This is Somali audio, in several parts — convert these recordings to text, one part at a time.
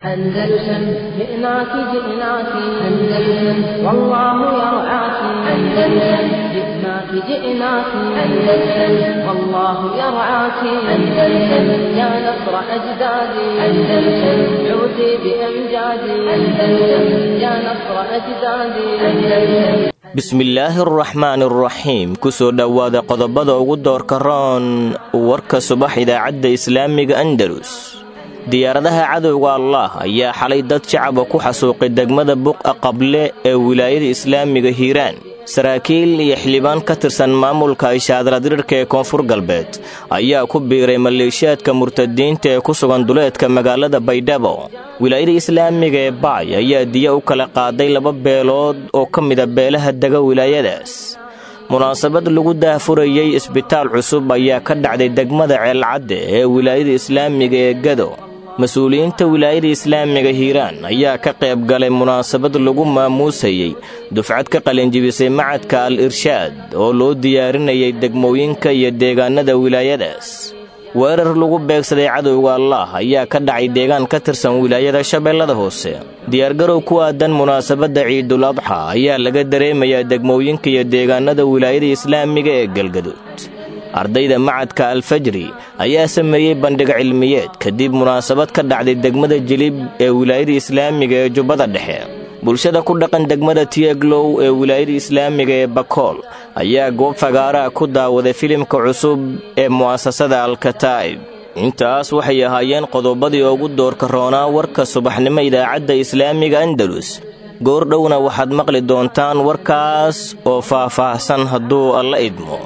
أندلسن جئناك جئناك أندلسن والله يرعاك أندلسن جئناك جئناك أندلسن والله يرعاك أندلسن يا نصر أجدادي أندلسن عودي بأمجادي أندلسن يا نصر أجدادي أندلسن bismillaahi araxmaan araxiim kusoo dhowaada qodobada ugu doorka roon warka subax idaacadda islaamiga andalus diyaaradaha cadowga allah ayaa xalay dad shacaba ku xasuuqay degmada buqa qable ee wilaayada islaamiga hiiraan saraakiil iyo xildhibaan ka tirsan maamulka ishaadaladirirka ee koonfur galbeed ayaa ku biiray maleeshiyaadka murtadiinta ee ku sugan duleedka magaalada baydhabo wilaayada islaamiga ee baay ayaa diya u kala qaaday laba beelood oo ka mida beelaha dega wilaayadaas munaasabad lagu daahfurayey isbitaal cusub ayaa ka dhacday degmada ceelcadde ee wilaayada islaamiga ee gado mas-uuliyiinta wilaayada islaamiga hiiraan ayaa ka qayb galay munaasabad lagu maamuusayey dufcad ka qalinjibisay macadka al irshaad oo loo diyaarinayay degmooyinka iyo deegaanada wilaayadaas weerar lagu beegsaday cadowga allah ayaa ka dhacay deegaan ka tirsan wilaayada shabeellada hoose diyaargarow ku aadan munaasabadda ciidul adxa ayaa laga dareemayaa degmooyinka iyo deegaanada wilaayada islaamiga ee galgaduud ardayda macadka alfajri ayaa sameeyey bandhig cilmiyeed kadib munaasabad ka dhacday degmada jilib ee wilaayada islaamiga ee jubbada dhexe bulshada ku dhaqan degmada tieglow ee wilaayada islaamiga ee bakool ayaa goob fagaaraha ku daawaday filimka cusub ee mu'asasada alkataa'ib intaas waxay ahaayeen qodobadii ugu doorka roonaa warka subaxnimo idaacadda islaamiga andalus goordhowna waxaad maqli doontaan warkaas oo faah-faahsan hadduu alla idmo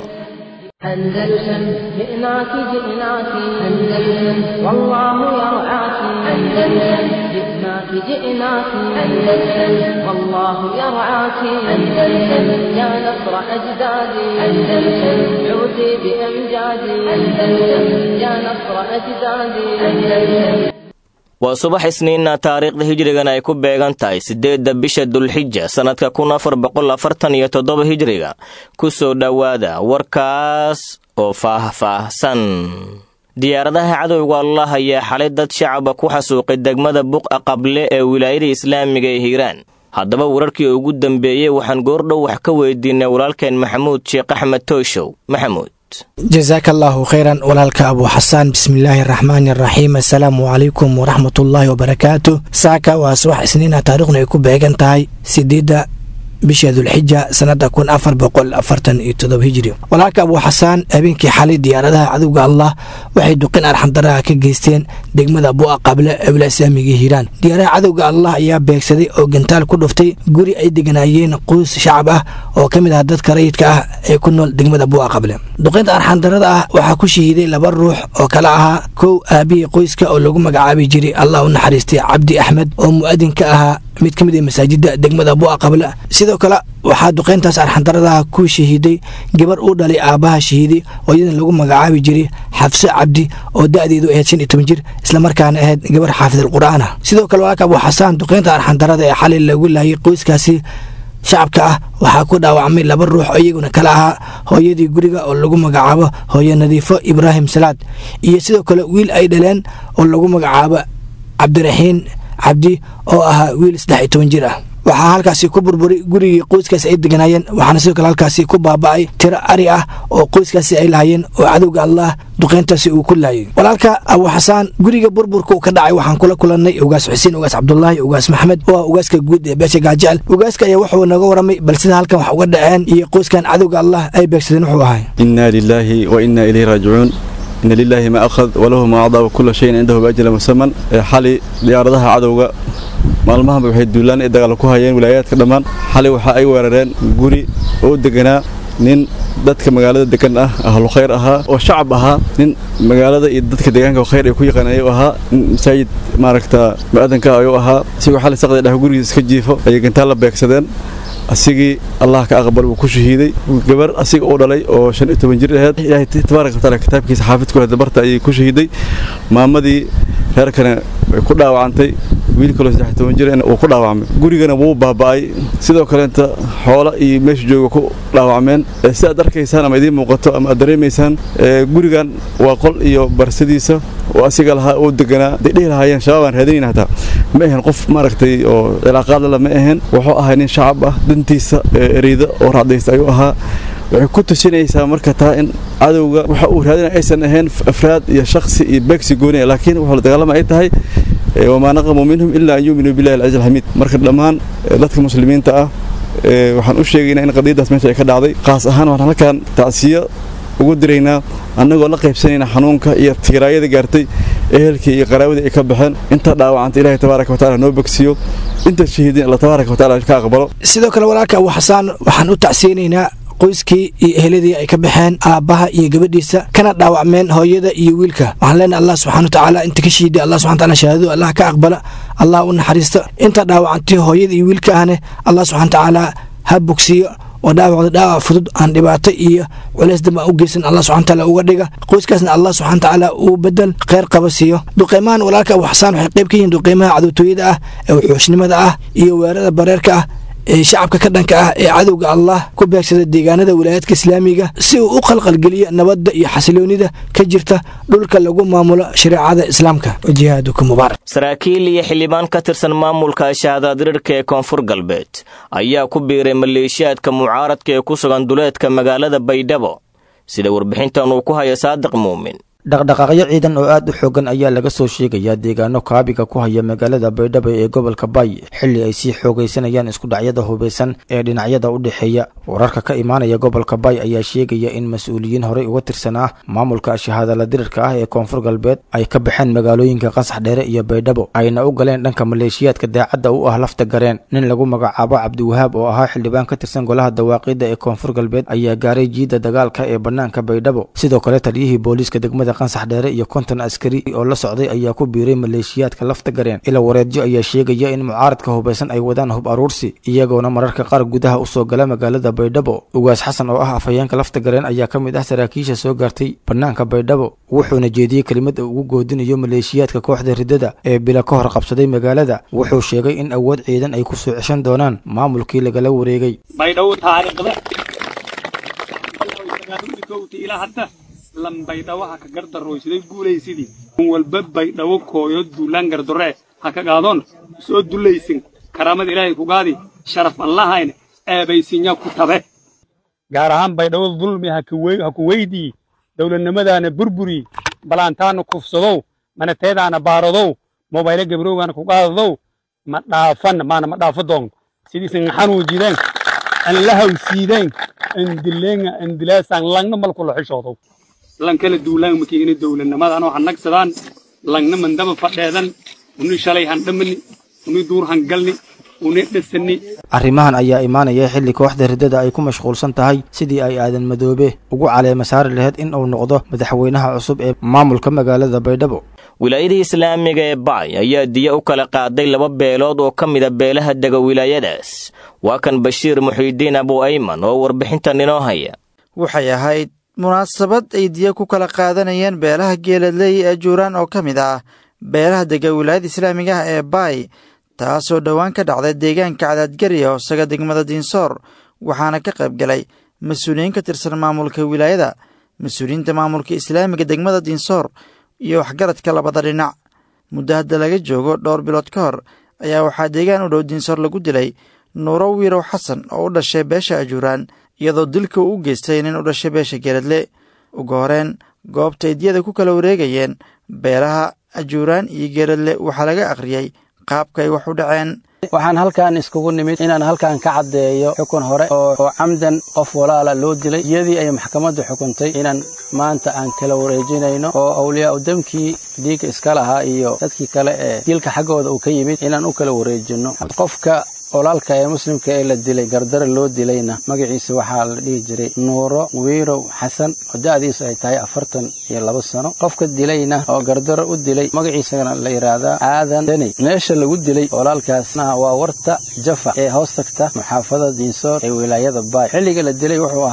أندلسن جئناك جئناك أندلسن والله يرعاك أندلسن جئناك جئناك أندلسن والله يرعاك أندلسن يا نصر أجدادي أندلسن عودي بأمجادي أندلسن يا نصر أجدادي أندلسن waa subax isniinna taariikhda hijrigan ay ku beegan tahay siddeedda bisha dulxija sannadka kun afar boqol afartan iyo toddoba hijriga ku soo dhowaada warkaas oo faah-faahsan diyaaradaha cadowga allah ayaa xalay dad shacaba ku xasuuqay degmada buqa qable ee wilaayada islaamiga ee hiiraan haddaba wararkii ugu dambeeyey waxaan goordhow wax ka weydiinay walaalkeen maxamuud sheekh axmed tooshow maxamuud jasaaka allaahu khayran walaalka abuu xasaan bismillaahi araxmaani araxiim assalaamu calaykum waraxmatullaahi wabarakaatu saaka waa subax isniina taariikhnu ay ku beegan tahay sideedda bisha dulxija sannada kun afar boqol afartan iyo todoba hijri walaalka abuu xasaan habeenkii xalay diyaaradaha cadowga allah waxay duqin arxandaraha ka geysteen degmada bu'a qable ee wilaa islaamiga hiiraan diyaaradaha cadowga allah ayaa beegsaday oo gantaal ku dhuftay guri ay deganaayeen quus shacab ah oo ka mid ah dadka rayidka ah ee ku nool degmada bu'a qable duqinta arxandarada ah waxaa ku shahiiday laba ruux oo kale ahaa kow aabihii qoyska oo lagu magacaabi jiray allah u naxariistay cabdi axmed oo mu'adin ka ahaa mid ka mid a masaajida degmada bu'a qable sidoo kale waxaa duqeyntaas arxandaradaha ku shahiiday gabar uu dhalay aabbaha shahiiday oo iyadan lagu magacaabi jiray xafse cabdi oo da'deedu ahayd shan iyo toban jir islamarkaana ahayd gabar xaafid alqur'aan ah sidoo kale walaalka abuu xasaan duqeynta arxandarada ee xalay lagu laayay qoyskaasi shacabka ah waxaa ku dhaawacmay laba ruux oo iyaguna kale ahaa hooyadii guriga oo lagu magacaabo hooye nadiifo ibraahim salaad iyo sidoo kale wiil ay dhaleen oo lagu magacaabo cabdiraxiin cabdi oo ahaa wiil saddex iyo toban jir ah waxaa halkaasi ku burburay gurigii qoyskaasi ay deganaayeen waxaana sidoo kale halkaasi ku baaba'ay tiro ari ah oo qoyskaasi ay lahaayeen oo cadowga allah duqeyntaasi uu ku laayay walaalka abuu xasaan guriga burburka uu ka dhacay waxaan kula kulannay ugaas xuseen ugaas cabdulaahi ugaas maxamed oo ah ugaaska guud ee beesha gaajecel ugaaska ayaa wuxuu naga waramay bal sida halkan wax uga dhaceen iyo qoyskan cadowga allah ay beegsadeen wuxuu ahay inaa lilaahi wa inaa ilayhi raajicuun ina lilaahi ma akhad walahu ma acdaa wakula shayin cindahu biajala musaman xali diyaaradaha cadowga maalmahanba waxay duulaan ay dagaal ku hayeen wilaayaadka dhammaan xalay waxa ay weerareen guri oo deganaa nin dadka magaalada degan ah ahlu khayr ahaa oo shacab ahaa nin magaalada iyo dadka deegaanka khayr ay ku yaqaan ayuu ahaa nin masaajid maaragta mu'adanka ayuu ahaa isigoo xalay saqdi dhah gurigiisa iska jiifo ayay gantaal la beegsadeen asigii allah ka aqbal wuu ku shahiiday gabar asiga uu dhalay oo shan iyo toban jir aheyd ilaahay tabaaraka wataala kitaabkiisa xaafidku heda barta ayay ku shahiiday maamadii reerkana way ku dhaawacantay wiil kaloo saddex toban jir uu ku dhaawacmay gurigana wuu baaba'ay sidoo kaleenta xoola iyo meesha jooga ku dhaawacmeen si aad arkaysaan ama idiin muuqato ama aad dareemaysaan gurigan waa qol iyo barsadiisa oo asiga lahaa oo deganaa day dhihi lahaayeen shabaab aan raadinayna hataa ma ahan qof maaragtay oo cilaaqaad lala ma ahan wuxuu ahaa nin shacab ah dantiisa ereyda oo raacdaysta ayuu ahaa waxay ku tusinaysaa marka taa in cadowga waxa uu raadinaya aysan ahayn afraad iyo shakhsi iyo beegsi gooniya laakiin wuxuu la dagaalama ay tahay wamaa naqamu minhum ilaa an yuuminuu billahi alcaziz alxamiid marka dhammaan dadka muslimiinta ah waxaan u sheegaynaa in qadiyaddaas meesha ay ka dhacday qaas ahaan waxaan halkan tacsiyo ugu diraynaa annagoo la qaybsanayna xanuunka iyo tiiraayada gaartay ehelkii iyo qaraawadii ay ka baxeen inta dhaawacanta ilahay tabaaraka watacala noo bogsiyo inta shahiidin alla tabaaraka watacala ka aqbalo sidoo kale walaalka abu xasaan waxaan u tacsiyeynaynaa qoyskii iyo eheladii ay ka baxeen aabbaha iyo gabadhiisa kana dhaawacmeen hooyada iyo wiilka waxaan leenahay allah subxana watacaala inta ka shiiday allah subxana wataala shahaadadu allah ka aqbala allah u naxariista inta dhaawacantay hooyada iyo wiilka ahne allah subxana watacaala ha bogsiyo oo dhaawacda dhaawac fudud aan dhibaato iyo culays damba u geysan allah subxana wataala uga dhiga qoyskaasna allah subxana watacaala uu bedel kheyr qaba siiyo duqeymahan walaalka abu xasaan waxay qayb ka yihiin duqeymaha cadowtooyada ah ee wuxuushnimada ah iyo weerada bareerka ah ee shacabka ka dhanka ah ee cadowga allah ku beegsada deegaanada wilaayaadka islaamiga si uu u qalqalgeliyo nabadda iyo xasiloonida ka jirta dhulka lagu maamulo shareecada islaamka wajihaaduka mubaarak saraakiil iyo xildhibaan ka tirsan maamulka shahaadaadirirka ee koonfur galbeed ayaa ku biiray maleeshiyaadka mucaaradka ee ku sugan duleedka magaalada baydhabo sida warbixintan uu ku haya saadiq muumin dhaqdhaqaaqyo ciidan oo aad u xoogan ayaa laga soo sheegayaa deegaano kaabiga ku haya magaalada baydhabo ee gobolka bay xilli ay sii xoogaysanayaan iskudhacyada hubaysan ee dhinacyada u dhexeeya wararka ka imaanaya gobolka bay ayaa sheegaya in mas-uuliyiin horey uga tirsanaa maamulka shahaadala dirirka ah ee koonfur galbeed ay ka baxeen magaalooyinka qasax dheere iyo baydhabo ayna u galeen dhanka maleeshiyaadka daacadda u ah lafta gareen nin lagu magacaabo cabdiwahaab oo ahaa xildhibaan ka tirsan golaha dawaaqida ee koonfur galbeed ayaa gaaray jiidda dagaalka ee bannaanka baydhabo sidoo kale taliyihii booliiska degmada qansax dheere iyo konton askari oo la socday ayaa ku biiray maleeshiyaadka lafta gareen ila wareedyo ayaa sheegaya in mucaaradka hubaysan ay wadaan hub aruursi iyagoona mararka qaar gudaha usoo gala magaalada baydhabo ugaas xasan oo ah afhayeenka lafta gareen ayaa ka mid ah saraakiisha soo gaartay bannaanka baydhabo wuxuuna jeediyey kelimad uu ugu goodinayo maleeshiyaadka kooxda riddada ee bila ka hor qabsaday magaalada wuxuu sheegay in awood ciidan ay kusoo ceshan doonaan maamulkii lagala wareegay lambaydhawo ha ka gardarooysaday guulaysidii un walba baydhawo kooyo duulaan gardoree ha ka qaadoon soo dulaysin karaamada ilaahay ku gaadi sharaf an lahayne eebaysinya ku tabe gaar ahaan baydhawo dulmi ha ku weydii dowladnimadaana burburi balaantaana kufsadow manateedaana baaradow mobayle gabrowgaana ku qaadadow ma dhaafan maana ma dhaafo doon sidiisan xanuujideen an la hawsiideen an dileenga an dilaasaan langna malkula xishoodow lankala duulaan makiina dowladnimadan oo hanagsadaan langna mandaba fadheedan uni shalay handhamani uni duur hangalni uni dhasani arrimahan ayaa imaanaya xilli kooxda riddada ay ku mashquulsan tahay sidii ay aadan madoobe ugu caleema saari lahayd in uu noqdo madaxweynaha cusub ee maamulka magaalada baydhabo wilaayadii islaamiga ee bacay ayaa diya u kala qaaday laba beelood oo ka mida beelaha dega wilaayadaas waa kan bashiir muxiidiin abu ayman oo warbixintan inoo haya waxay ahayd munaasabad ay diya ku kala qaadanayeen beelaha geeladley ee juuraan oo ka mid ah beelaha dega wilaayada islaamiga ah ee baay taasoo dhowaan ka dhacday deegaanka cadaadgariya hoosaga degmada diinsoor waxaana ka qayb galay mas-uuliyiin ka tirsan maamulka wilaayada mas-uuliyiinta maamulka islaamiga degmada diinsoor iyo waxgaradka labada dhinac muddo hadda laga joogo dhowr bilood ka hor ayaa waxaa deegaan u dhow diinsoor lagu dilay nuuro wiirow xasan oo u dhashay beesha ajuuraan iyadoo dilka uu u geystay nin u dhashay beesha geeladle ugu horeen goobtay diyada ku kala wareegayeen beelaha ajuuraan iyo geeladle waxaa laga akhriyey qaabka ay wax u dhaceen waxaan halkan iskugu nimid inaan halkan ka caddeeyo xukun hore oo camdan qof walaala loo dilay iyadii ay maxkamaddu xukuntay inaan maanta aan kala wareejinayno oo awliyaa u damkii dhiigga iska lahaa iyo dadkii kale ee dilka xaggooda uu ka yimid inaan u kala wareejinno qofka walaalka ee muslimka ee la dilay gardara loo dilayna magaciisa waxaa la dhihi jiray nuuro wiirow xasan oo da'diisu ay tahay afartan iyo laba sano qofka dilayna oo gardaro u dilay magaciisana la yidhaahdaa aadan daney meesha lagu dilay walaalkaasna waa warta jafa ee hoos tagta muxaafada diinsoor ee wilaayada baay xilliga la dilay wuxuu ahaa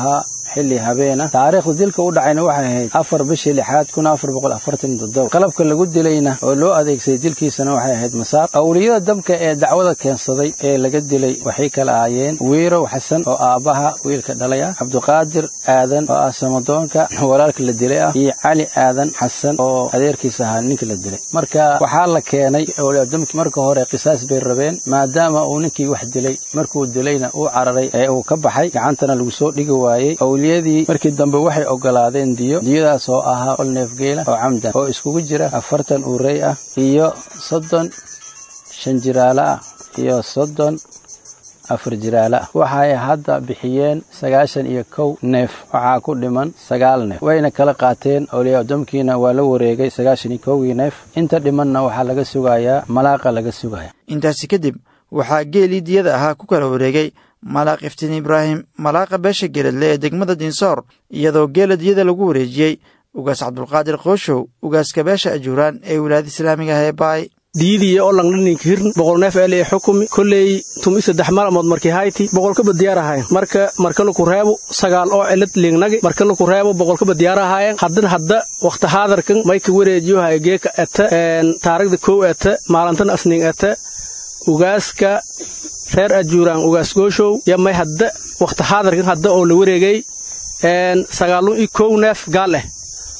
xilli habeena taariikhda dilka u dhacayna waxay ahayd afar bishii lixaad kun afar boqol afartan toddoba qalabka lagu dilayna oo loo adeegsaday dilkiisana waxay ahayd masaar awliyada dabka ee dacwada keensaday ee laga dilay waxay kala ahaayeen wiirow xasan oo aabbaha wiilka dhalay ah cabdiqaadir aadan oo ah samadoonka walaalka la dilay ah iyo cali aadan xasan oo adeerkiisa ahaa ninka la dilay marka waxaa la keenay awliyadamki marka hore qisaas bay rabeen maadaama uu ninkii wax dilay markuu dilayna uu cararay ee uu ka baxay gacantana lagu soo dhigi waayey awliyadii markii dambe waxay ogolaadeen diyo diyadaas oo ahaa ol neefgeela oo camdan oo iskugu jira afartan uurey ah iyo soddon shan jiraale ah iyo soddon afar jiraale ah waxay hadda bixiyeen sagaashan iyo kow neef waxaa ku dhiman sagaal neef wayna kala qaateen awliyaadamkiina waa la wareegay sagaashan iyo kowgii neef inta dhimanna waxaa laga sugayaa malaaqa laga sugaya intaasi kadib waxaa geelii diyada ahaa ku kala wareegay malaaq iftiin ibraahim malaaqa beesha geeladle ee degmada dinsoor iyadoo geela diyada lagu wareejiyey ugaas cabdulqaadir qooshow ugaaska beesha ajuuraan ee wilaayada islaamiga ah ee baay diidiya oo langdhaninka hirn boqol neef eele ee xukumi kolley tumi saddex maalmood markii hayti boqolkaba diyaar ahayen marka markana ku reebo sagaal oo celad liignagi markana ku reebo boqolkaba diyaar ahayen haddan hadda wakhti haadarkan mayka wareejiyo hay geeka eta taarigda kow eta maalintan asning eta ugaaska reer ajuuraan ugaas gooshow ya may hadda wakhti haadarkan hadda oo la wareegay sagaalun iyo kow neef gaal eh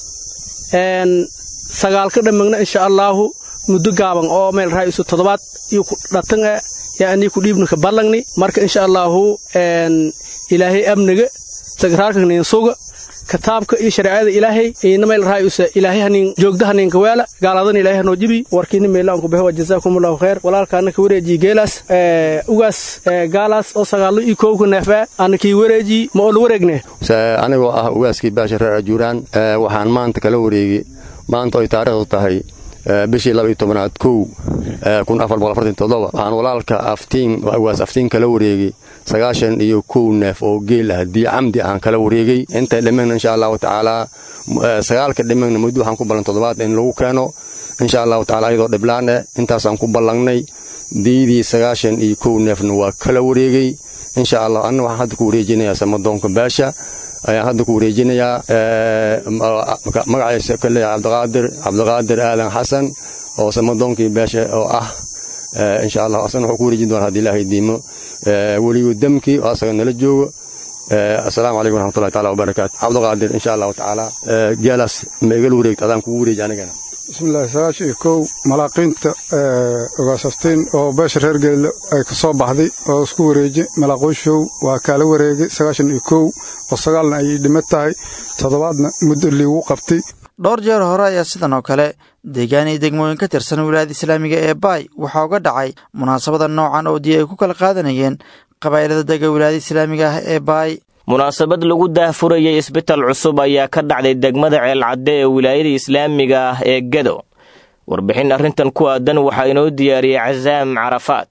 sagaalka dhammagna insha allaahu muddo gaaban oo meel raaisu toddobaad iyo ku dhatan e yaa anii ku dhiibna ka ballangni marka insha allaahu ilaahay amniga sagraarka nin suga kitaabka iyo shareecada ilaahay ina meel raaiusa ilaahay hanin joogda haninka weela gaaladan ilaahay hanoo jibi warkiina meelaan ku behewa jazaakumullahu khayr walaalkaana ka wareejiyi geelaas ugaas gaalaas oo sagaallo iyo kowka neefaa ana kii wareejiyi ma oo la wareegne anigoo ah ugaaskii baasha reer ajuuraan waxaan maanta kala wareegi maanta oy taariikhdu tahay bishii laba iyo tobanaad kow kun afar boqol afartan toddoba waxaan walaalka aftiin ugaas aftiin kala wareegay sagaashan iyo kow neef oo geel ah dii camdi aan kala wareegay intay dhimagna insha allahu tacaalaa sagaalka dhimagna muddo waxaan ku ballan toddobaad in lagu keeno insha allahu tacala iyadoo dhiblaan eh intaasaan ku ballangnay diidii sagaashan iyo kow neefna waa kala wareegay insha allah anna waxaan hadda ku wareejinayaa samadoonka baasha ayaan hadda ku wareejinayaa magaciisa ka leeyahay cabdiqaadir cabdiqaadir aadan xasan oo samadoonkii beesha oo ah insha allah asana wuxuu ku wareejin doonaa haddii ilaahay diimo weligu damkii oo asaga nala joogo asalaamu calaykum waraxmatullahi taala wabarakaatu cabdiqaadir insha allahu tacaala geelaas ma igala wareegto adaan kugu wareeji anigana bismillahi sagaashan iyo kow malaaqiinta ogaasaftiin oo beesha reer geelle ay ka soo baxday oo isku wareeji malaaqoyshow waa kaala wareegay sagaashan iyo kow oo sagaalna ay dhima tahay toddobaadna muddo liigu qabtay dhowr jeer hore ayaa sidan oo kale deegaan iyo degmooyin ka tirsan wilaayada islaamiga ee baay waxaa uga dhacay munaasabada noocan oo diya ay ku kala qaadanayeen qabaa'ilada dega wilaayada islaamiga ah ee baay munaasabad lagu daahfurayay isbital cusub ayaa ka dhacday degmada ceelcadde ee wilaayada islaamiga ah ee gedo warbixin arrintan ku aadan waxaa inoo diyaariyey casaam carafaat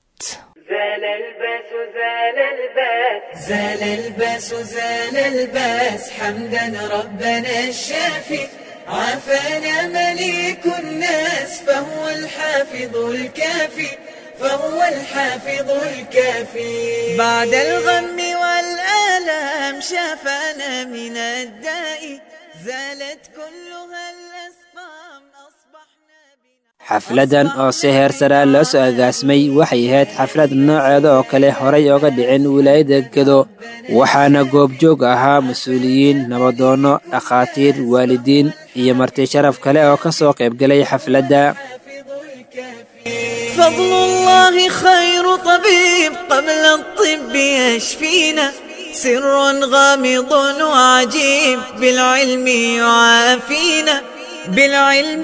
زال الباس زال الباس حمدا ربنا الشافي عافانا مليك الناس فهو الحافظ الكافي فهو الحافظ الكافي بعد الغم والآلام شافانا من الداء زالت كلها الأسقام xafladan oo si heer saraa loo soo agaasmay waxay ahayd xaflad nooceeda oo kale horay ooga dhicin wilaayada gedo waxaana goobjoog ahaa mas-uuliyiin nabadoonno dhakhaatiir waalidiin iyo marti sharaf kale oo ka soo qaybgalay xafladda فضل الله خير طبيب قبل الطب يشفينا سر غامض وعجيب بالعلم يعافينا بالعلم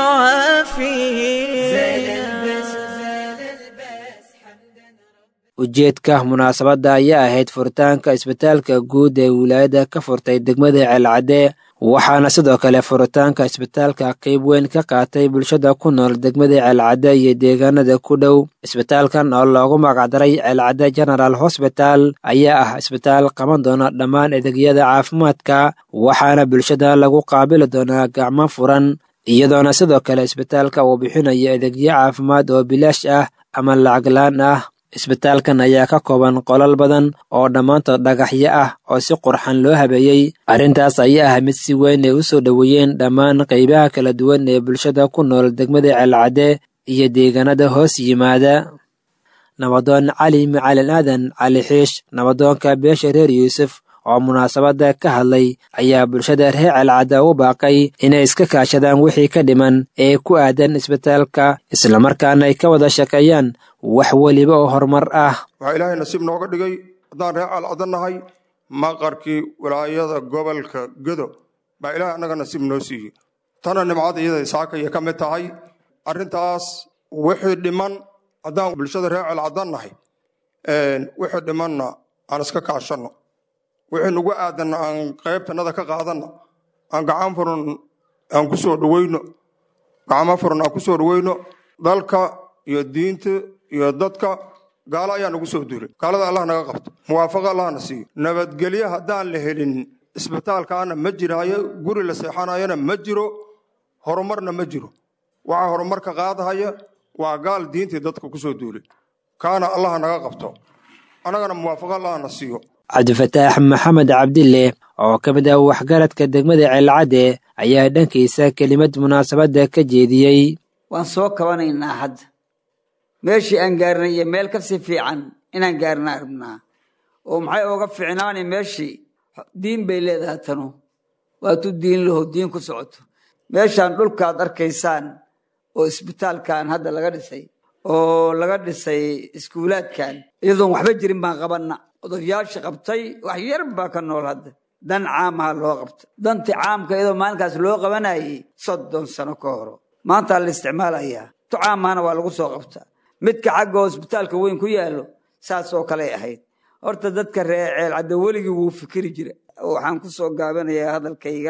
يعافينا ujeedka munaasabadda ayaa ahayd furitaanka isbitaalka guud ee wilaayada ka furtay degmada ceelcadde waxaana sidoo kale furitaanka isbitaalka qayb weyn ka qaatay bulshada ku nool degmada ceelcadde iyo deegaanada ku dhow isbitaalkan oo loogu magacdaray ceelcadde general hosbital ayaa ah isbitaal qaban doona dhammaan adeegyada caafimaadka waxaana bulshada lagu qaabili doonaa gacmo furan iyadoona sidoo kale isbitaalka uu bixinayo adeegyo caafimaad oo bilaash ah ama lacag laan ah isbitaalkan ayaa ka kooban qolal badan oo dhammaantood dhagaxyo ah oo si qurxan loo habeeyey arrintaas ayaa ah mid si weyn ay u soo dhoweeyeen dhammaan qaybaha kala duwan ee bulshada ku nool degmada ceelcadde iyo deegaanada hoos yimaada nabadoon cali macalin aadan cali xiish nabadoonka beesha reer yuusuf oo munaasabadda ka hadlay ayaa bulshada reer celcadda u baaqay inay iska kaashadaan wixii ka dhiman ee ku aadan isbitaalka islamarkaana ay ka wada shaqeeyaan wax weliba oo horumar ah waxaa ilaahay nasiib nooga dhigay haddaan reer calcadda nahay maqarkii wilaayada gobolka gedo baa ilaahay annaga nasiib noo siiyey tana nimcada iyada isaakaya ka mid tahay arrintaas wixii dhiman haddaan bulshada reer calcadda nahay wixii dhimanna aan iska kaashanno wixii nagu aadanna aan qaybtanada ka qaadanna aan gacan furan aan ku soo dhaweyno gacmo furan aan ku soo dhaweyno dalka iyo diinta iyo dadka gaalo ayaa nagu soo duulay gaalada allah naga qabto muwaafaqo allahna siiyo nabadgelyo haddaan la helin isbitaalkaana ma jiraayo guri la seexanayona ma jiro horumarna ma jiro waxaa horumarka qaadahaya waa gaal diintii dadka ku soo duulay kaana allah naga qabto annagana muwaafaqo allahna siiyo cabdifataax maxamed cabdille oo ka mid ah waxgaradka degmada ceelcadde ayaa dhankiisa kelimad munaasabadda ka jeediyey waan soo kabanaynaa hadda meeshii aan gaarnay iyo meel kasii fiican inaan gaarnaa rabnaa oo maxay ooga fiicnaani meeshii diin bay leedahay tanu waatuu diin laho diin ku socoto meeshaan dhulkaad arkaysaan oo isbitaalkan hadda laga dhisay oo laga dhisay iskuulaadkan iyadoon waxba jirin baan qabanna odayaashii qabtay wax yar baa ka nool hadda dan caamaha loo qabta dantii caamka iyadoo maalinkaas loo qabanayay soddon sano ka horo maantaa la isticmaalayaa tu caamahana waa lagu soo qabtaa midka xagga hosbitaalka weyn ku yaallo saas oo kaley ahayd horta dadka reer ceelcadda weligii wuu fikiri jira waxaan ku soo gaabanayaa hadalkayga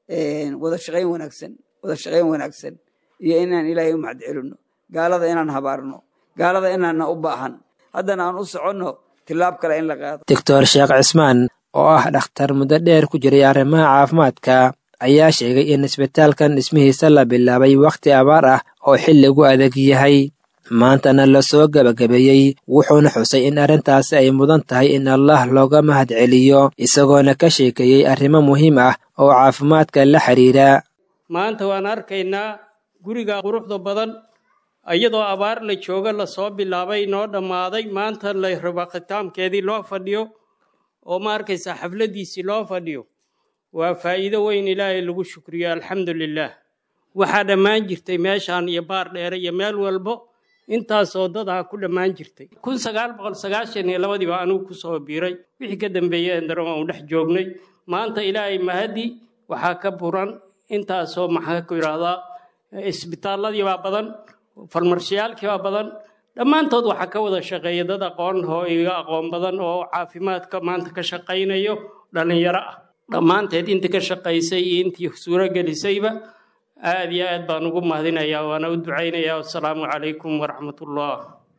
wada shaqayn wanaagsan wada shaqayn wanaagsan iyo inaan ilaahay u mahad celinno gaalada inaan habaarno gaalada inaana u baahan haddana aan u soconno tilaab kale in la qaado doctor sheekh cismaan oo ah dhakhtar muddo dheer ku jiray arrimaha caafimaadka ayaa sheegay in isbitaalkan dhismihiisa la bilaabay wakhti abaar ah oo xilligu adag yahay maantana la soo gebagabeeyey wuxuuna xusay in arrintaasi ay mudan tahay in allah looga mahad celiyo isagoona ka sheekeeyey arrimo muhiim ah oo caafimaadka la xidhiira maanta waan arkaynaa guriga quruxda badan iyadoo abaar la jooga lasoo bilaabay noo dhammaaday maanta la raba khitaamkeedii loo fadhiyo oo ma arkaysaa xafladiisii loo fadhiyo waa faa'iido weyn ilaahay lagu shukriyo alxamdu lilaah waxaa dhammaan jirtay meeshaan iyo baar dheere iyo meel walbo intaasoo dadaha ku dhammaan jirtay kun sagaal boqol sagaashan iyo labadii baa anigu kusoo biiray wixii ka dambeeyey endaron aan dhex joognay maanta ilaahay mahadi waxaa ka buran intaasoo maxaa ku yidhaahdaa isbitaalladii baa badan farmarshiyaalkii baa badan dhammaantood waxaa ka wada shaqeeya dad aqoon oo iga aqoon badan oo caafimaadka maanta ka shaqaynayo dhallinyaro ah dhammaanteed intii ka shaqaysay iyo intii suuro gelisayba aad iyo aad baan ugu mahadinayaa waana u ducaynayaa wasalaamu calaykum waraxmatullah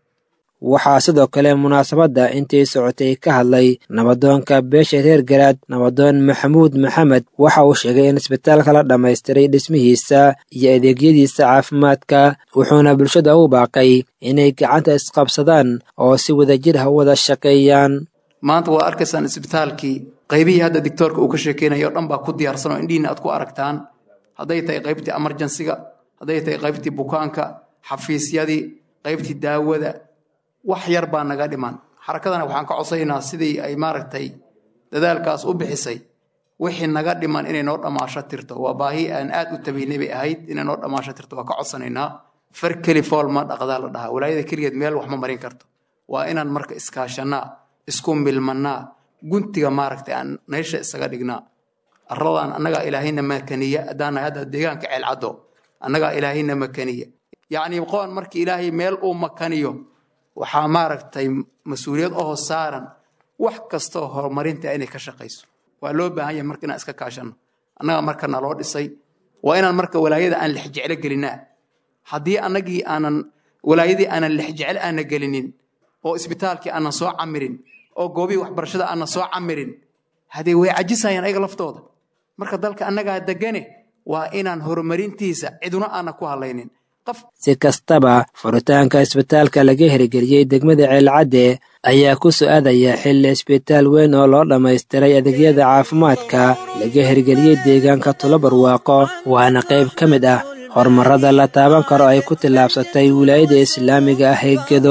waxaa sidoo kale munaasabadda intii socotay ka hadlay nabadoonka beesha reer garaad nabadoon maxamuud maxamed waxa uu sheegay in isbitaalka la dhammaystiray dhismihiisa iyo adeegyadiisa caafimaadka wuxuuna bulshada u baaqay inay gacanta isqabsadaan oo si wadajir ah u wada shaqeeyaan maanta waa arkaysaan isbitaalkii qaybihii hadda dictoorka uu ka sheekeynayo o dhan baa ku diyaarsan oo indhihiina aad ku aragtaan hadday tahay qaybtii emergensiga hadday tahay qaybtii bukaanka xafiisyadii qaybtii daawada wax yar baa naga dhiman xarakadana waxaan ka codsaynaa sidii ay maaragtay dadaalkaas u bixisay wixii naga dhiman inay noo dhammaasho tirto waa baahi aan aad u tabaynay bay ahayd inay noo dhammaasho tirto waa ka codsanaynaa far keli fool ma dhaqdaa la dhahaa walaayada keligeed meel wax ma marin karto waa inaan marka iskaashanaa isku milmannaa guntiga maaragtay aan naysha isaga dhignaa arladaan annagaa ilaahayna makaniya haddaana hadda deegaanka ceelcaddo annagaa ilaahayna makaniya yacnii qoon markii ilaahay meel uu makaniyo waxaa maaragtay mas-uuliyad oo saaran wax kastoo horumarinta inay ka shaqayso waa loo baahan yahay marka inaan iska kaashanno annaga marka naloo dhisay waa inaan marka walaayada aan lexjeclo gelinaa haddii annagii aanan walaayadii aanan lexjeclo aana gelinin oo isbitaalkii aanan soo camirin oo goobihii waxbarashada aanan soo camirin hadee way cajisayaan ayaga laftooda marka dalka annagaa degane waa inaan horumarintiisa ciduna aana ku hadlaynin si kastaba furitaanka isbitaalka laga hirgeliyey degmada ceelcadde ayaa ku su-aadaya xilli isbitaal weyn oo loo dhammaystiray adeegyada caafimaadka laga hirgeliyey deegaanka tulobarwaaqo waana qayb ka mid ah horumarada la taaban karo ay ku tillaabsatay wilaayada islaamiga ah ee gedo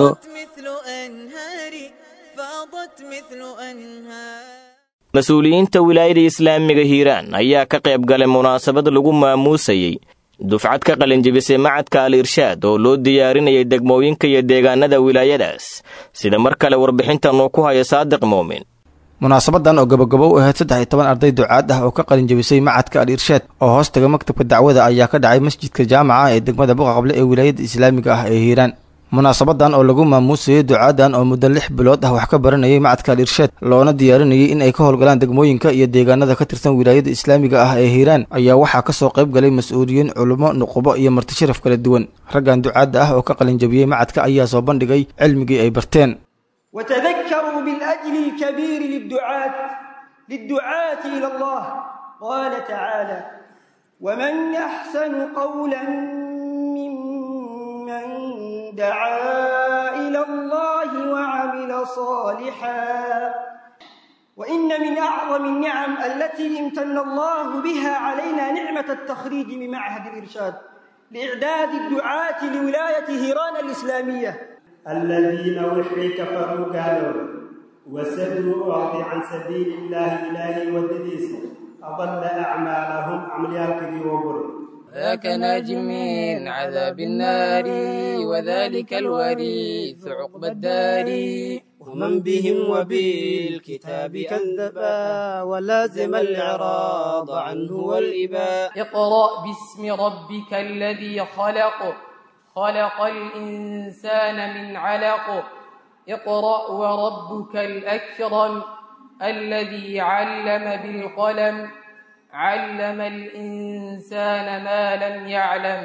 mas-uuliyiinta wilaayada islaamiga hiiraan ayaa ka qayb galay munaasabad lagu maamuusayey dufcad ka qalinjibisay macadka al irshaad oo loo diyaarinayay degmooyinka iyo deegaanada wilaayadaas sida mar kale warbixintan uu ku haya saadiq muumin munaasabadan oo gabagabo u ahayd saddex iyo toban arday ducaad ah oo ka qalin jebisay macadka al irshaad oo hoos taga maktabka dacwada ayaa ka dhacay masjidka jaamaca ee degmada buqaqable ee wilaayada islaamiga ah ee hiiraan munaasabadan oo lagu maamuusayey ducaadan oo muddo lix bilood ah wax ka baranayay macadka al irshaad loona diyaarinayay in ay ka howlgalaan degmooyinka iyo deegaanada ka tirsan wilaayada islaamiga ah ee hiiraan ayaa waxaa kasoo qayb galay mas-uuliyiin culummo nuqubo iyo martisharaf kala duwan raggan ducaadda ah oo ka qalin jebiyey macadka ayaa soo bandhigay cilmigii ay barteen وتذكروا بالأجل الكبير للدعاة للدعاة إلى الله قال تعالى ومن أحسن قولا ممن دعا إلى الله وعمل صالحا وإن من أعظم النعم التي امتن الله بها علينا نعمة التخريج من معهد الإرشاد لإعداد الدعاة لولاية هيران الإسلامية الذين وحي كفروا قالوا وسدوا أعطي عن سبيل الله إلهي ودديس أضل أعمالهم عمليال كذي وبرد ذاك ناج من عذاب النار وذلك الوريث عقب الدار ومن بهم وبالكتاب كذبا ولازم الإعراض عنه والإباء اقرأ باسم ربك الذي خلق خلق الإنسان من علق اقرأ وربك الأكرم الذي علم بالقلم علم الإنسان ما لم يعلم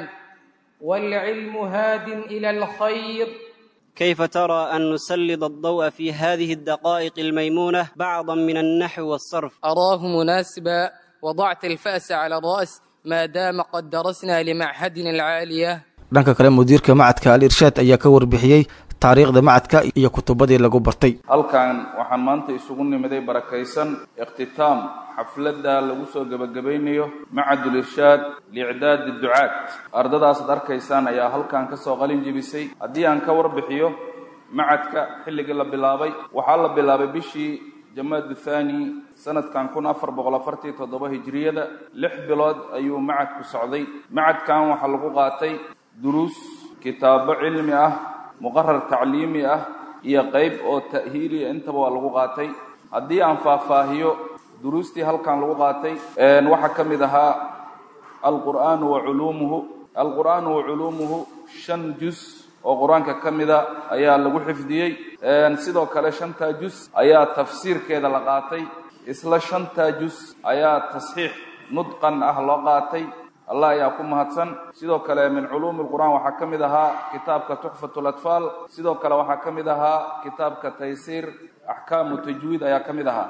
والعلم هاد إلى الخير كيف ترى أن نسلط الضوء في هذه الدقائق الميمونة بعضا من النحو والصرف أراه مناسبا وضعت الفأس على الرأس ما دام قد درسنا لمعهدنا العالية dhanka kale mudiirka macadka al irshaad ayaa ka warbixiyey taariikhda macadka iyo kutubadii lagu bartay halkan waxaan maanta isugu nimiday barakaysan ikhtitaam xafladda lagu soo gebagabaynayo macadul irshaad liicdaadi ducaad ardadaas ad arkaysaan ayaa halkan ka soo qalin jebisay haddii aan ka warbixiyo macadka xilligii la bilaabay waxaa la bilaabay bishii jamaadu thani sanadkan kun afar boqol afartii toddoba hijiriyada lix bilood ayuu macadku socday macadkan waxaa lagu qaatay duruus kitaabo cilmi ah muqarar tacliimi ah iyo qayb oo ta'hiiliya intaba waa lagu qaatay haddii aan faahfaahiyo duruustii halkan lagu qaatay waxaa ka mid ahaa alqur'aanu wa culuumuhu alqur'aanu wa culuumuhu shan jus oo qur-aanka ka mida ayaa lagu xifdiyey sidoo kale shantaa jus ayaa tafsiirkeeda la qaatay isla shantaa jus ayaa tasxiix nudqan ah loo qaatay allah ayaa ku mahadsan sidoo kale min culuumi lqur'aan waxaa ka mid ahaa kitaabka tuxfat latfaal sidoo kale waxaa ka mid ahaa kitaabka taysiir axkaamu tajwiid ayaa ka mid ahaa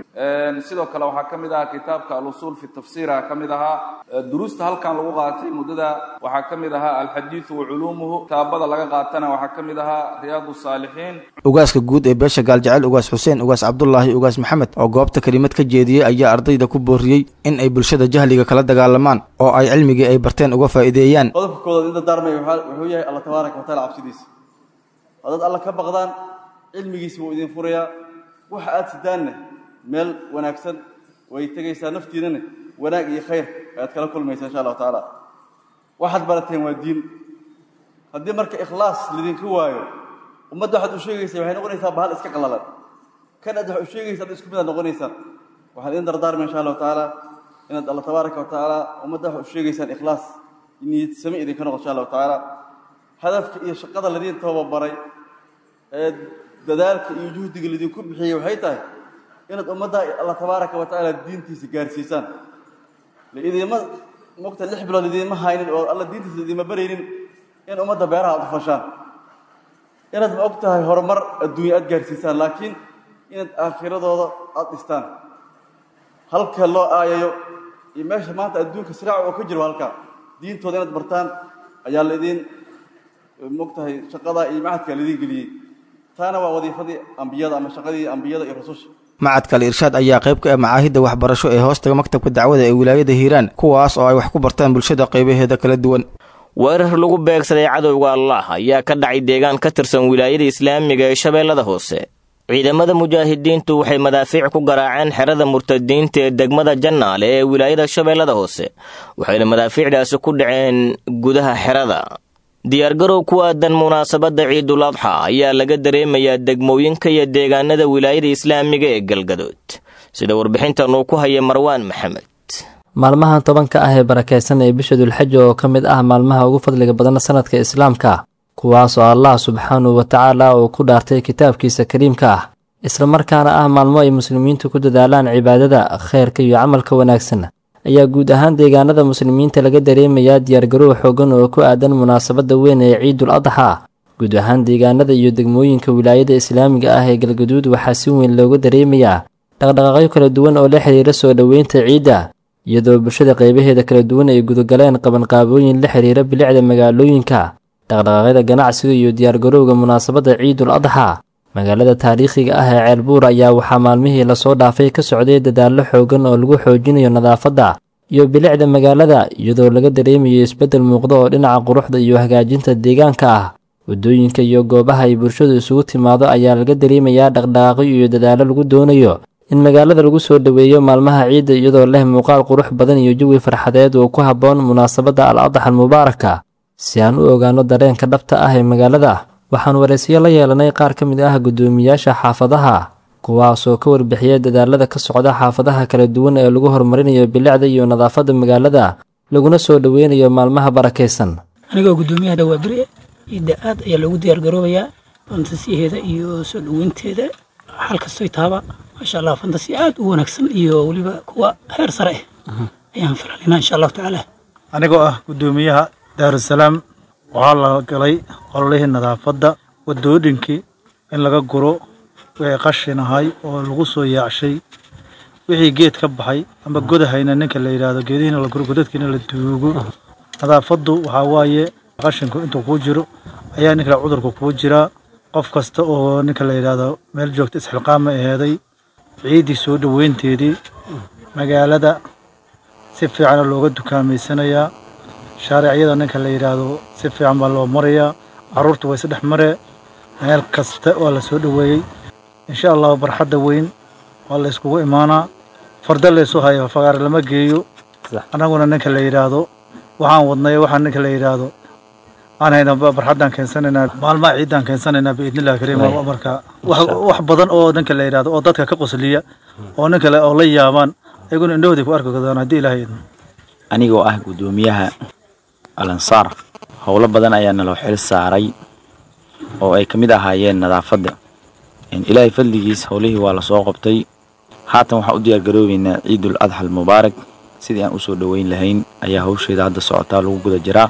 sidoo kale waxaa ka mid ahaa kitaabka alusuul fi tafsiira ka mid ahaa duruusta halkan lagu qaatay muddada waxaa ka mid ahaa alxadiidu wa culuumuhu kitaabada laga qaatana waxaa ka mid ahaa riyaadu saalixiin ugaaska guud ee beesha gaaljecel ugaas xuseen ugaas cabdulaahi ugaas maxamed oo goobta kelimad ka jeediyey ayaa ardayda ku booriyey in ay bulshada jahliga kala dagaalamaan oo ay cilmigii ay barteen uga faa'iideeyaan qodobka koodaad inta daarmay wuxuu yahay alla tabaaraka wa taala cabsidiisa haddaad alla ka baqdaan cilmigiisa wuu idin furayaa waxa aad sidaanna meel wanaagsan way tegaysaa naftiinana wanaag iyo khayr ayaad kala kulmaysaa insha allahu tacaala waxaad barateen waa diin haddii marka ikhlaas lidinka waayo ummadda waxaad u sheegaysaa waxay noqonaysaa bahal iska qallalan kan aad wax u sheegaysaa ad isku mid aad noqonaysaan waxaan idin dardaarmay insha allahu tacaala inaad alla tabaaraka wa tacaala ummadda wax u sheegaysaan ikhlaas niyad sami idinka noqo insha allahu tacaala hadafka iyo shaqada ladiin tababaray ee dadaalka iyo juhdiga lidinku bixiyey waxay tahay inaad ummadda alla tabaaraka wa tacaala diintiisa gaarsiisaan laidima mogta lix bilood idiinma haynin oo alla diintiisa idiinma baraynin in ummadda beeraha aad u fashaan inaad ma og tahay horumar adduunya aad gaarsiisaan laakiin inaad aakhiradooda aad dhistaan halka loo aayayo iyo meesha maanta adduunka siraaca oo ka jiro halka diintooda inaad bartaan ayaa laydin mogtahay shaqada iyo macadka laydin geliyey taana waa wadiifadii ambiyada ama shaqadii ambiyada iyo rususha macadka al irshaad ayaa qayb ka ah macaahidda waxbarasho ee hoostaga maktabka dacwada ee wilaayada hiiraan kuwaas oo ay wax ku bartaan bulshada qaybaheeda kala duwan weerar lagu beegsaday cadowga allah ayaa ka dhacay deegaan ka tirsan wilaayada islaamiga ee shabeellada hoose ciidamada mujaahidiintu waxay madaafiic ku garaaceen xerada murtadiinta ee degmada jannaale ee wilaayada shabeellada hoose waxayna madaafiicdaasi ku dhaceen gudaha xerada diyaargarow ku aadan munaasabadda ciidul adxa ayaa laga dareemayaa degmooyinka iyo deegaanada wilaayada islaamiga ee galgadood sida warbixintan uu ku haya marwaan maxamed maalmahan tobanka ah ee barakaysan ee bisha dulxaja oo ka mid ah maalmaha ugu fadliga badan sanadka islaamka kuwaas oo allah subxaanahu wa tacaala uu ku dhaartay kitaabkiisa kariimka ah islamarkaana ah maalmo ay muslimiintu ku dadaalaan cibaadada khayrka iyo camalka wanaagsan ayaa guud ahaan deegaanada muslimiinta laga dareemayaa diyaargarow xoogan oo ku aadan munaasabadda weyn ee ciidul adxa guud ahaan deegaanada iyo degmooyinka wilaayada islaamiga ah ee galgaduud waxaa si weyn looga dareemayaa dhaqdhaqaaqyo kala duwan oo la xiriira soo dhoweynta ciidda iyadoo bulshada qaybaheeda kala duwan ay gudagaleen qabanqaabooyin la xiriira bilicda magaalooyinka dhaqdhaqaaqyada ganacsiga iyo diyaargarowga munaasabadda ciidul adxa magaalada taariikhiga ah ee ceelbuur ayaa waxaa maalmihii lasoo dhaafay ka socday dadaallo xoogan oo lagu xoojinayo nadaafadda iyo bilicda magaalada iyadoo laga dareemayo isbeddel muuqda oo dhinaca quruxda iyo hagaajinta deegaanka ah waddooyinka iyo goobaha ay bulshadu isugu timaado ayaa laga dareemayaa dhaqdhaqaaqyo iyo dadaallo lagu doonayo in magaalada lagu soo dhoweeyo maalmaha ciidda iyadoo leh muuqaal qurux badan iyo jawi farxadeed oo ku habboon munaasabadda al adaxa almubaaraka si aan u ogaano dareenka dhabta ah ee magaalada waxaan waraysiyo la yeelanay qaar ka mid ah guddoomiyaasha xaafadaha kuwaasoo ka warbixiya dadaalada ka socda xaafadaha kala duwan ee lagu horumarinayo bilicda iyo nadaafadda magaalada laguna soo dhoweynayo maalmaha barakaysan anigoo guddoomiyaha dhawaabire ciidda aad ayaa loogu diyaargaroobayaa fantasiyaheeda iyo soo dhoweynteeda xal kastoy taaba maasha allah fantasi aad u wanaagsan iyo weliba kuwa heer sare ah ayaan filanayna insha allahu tacaala anigoo ah guddoomiyaha daarusalaam waxaa la galay qololihii nadaafadda waddooyinkii in laga guro wixii qashin ahay oo lagu soo yaacshay wixii geed ka baxay ama godahayna ninka la yidhaahdo geedihiina la guro godadkiina la duugo nadaafaddu waxaa waaye qashinku intuu kuu jiro ayaa ninka cudurka kuu jiraa qof kasta oo ninka la yidhaahdo meel joogta isxilqaama aheeday ciiddii soo dhoweynteedii magaalada si fiicana looga dukaameysanayaa shaaricyada ninka la yidhaahdo si fiican baa loo marayaa carruurta way isdhex maree meel kasta waa la soo dhoweeyey insha allahu barxadda weyn waa la yskugu imaanaa farda laysu hayo fagaar lama geeyo annaguna ninka la yidhaahdo waxaan wadnay waxaan ninka la yidhaahdo aan hayna barxaddaan keensanaynaa maalmaha ciiddaan keensanaynaa biidnillahi kariim marka wax badan oo ninka la yidhaahdo oo dadka ka qosliya oo ninka oo la yaabaan ayaguna indhahooday ku arki doonaan haddii ilaahay idmo anigoo ah guddoomiyaha alansaar howlo badan ayaa naloo xil saaray oo ay ka mid ahaayeen nadaafadda ilaahay fadligiis howlihii waa lasoo qabtay haatan waxaan u diyaargaroobeynaa ciidul adxa almubaarak sidii aan usoo dhoweyn lahayn ayaa hawsheeda hadda socotaa lagu guda jiraa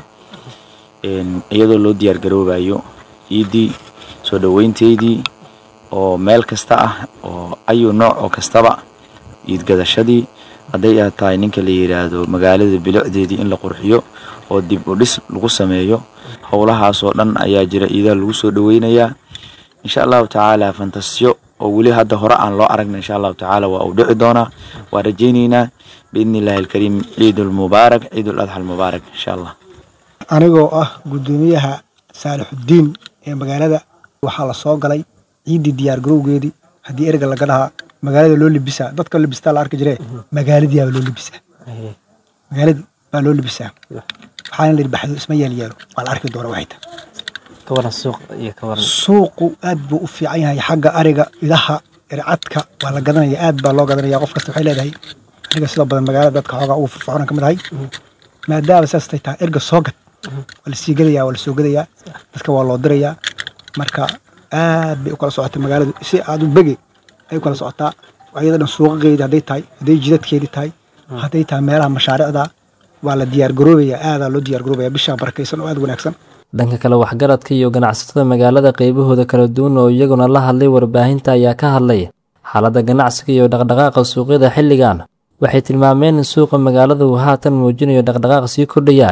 iyadoo loo diyaargaroobayo ciiddii soo dhoweynteydii oo meel kasta ah oo ayu nooc oo kastaba ciid gadashadii hadday tahay ninka la yidhaahdo magaalada bilicdeedii in la qurxiyo oo dib u dhis lagu sameeyo howlahaasoo dhan ayaa jira ciidaha lagu soo dhoweynayaa insha allahu tacaala fantasiyo oo weli hadda hore aan loo aragna insha allahu tacaala waa uu dhici doonaa waa rajaynaynaa biidni illaahi alkariim ciidulmubaarak ciidul adxa almubaarak insha allah anigoo ah guddoomiyaha saalixuddiin ee magaalada waxaa la soo galay ciiddii diyaargarowgeedii haddii erga laga dhahaa magaalada loo libisaa dadka libistaa la arki jiree magaaladiiaba loo libisaa magaaladii baa loo libisaa waxaana la yidhi baxdo isma yeel yeelo waa la arki doona waxay tahay suuqu aad buu u fiican yahay xagga ariga idaha ircadka waa la gadanaya aad baa loo gadanaya qof kasta waxay leedahay aniga sidoo badan magaalada dadka xoogaa ugu firfircoona ka mid ahay maadaama saastay tahay erga soo gad waa lasii gadayaa waa lasoo gadayaa dadka waa loo dirayaa marka aad bay u kala socotay magaaladu si aad u bege ay u kala socotaa ayada dhan suuqageedi hadday tahay hadday jidadkeedii tahay hadday tahay meelaha mashaariicda waa la diyaargaroobayaa aadaa loo diyaargaroobaya bishaa barakaysan oo aad wanaagsan dhanka kale waxgaradka iyo ganacsatada magaalada qaybahooda kala duwan oo iyaguna la hadlay warbaahinta ayaa ka hadlay xaaladda ganacsiga iyo dhaqdhaqaaqa suuqyada xilligan waxay tilmaameen in suuqa magaalada uu haatan muujinayo dhaqdhaqaaq sii kordhaya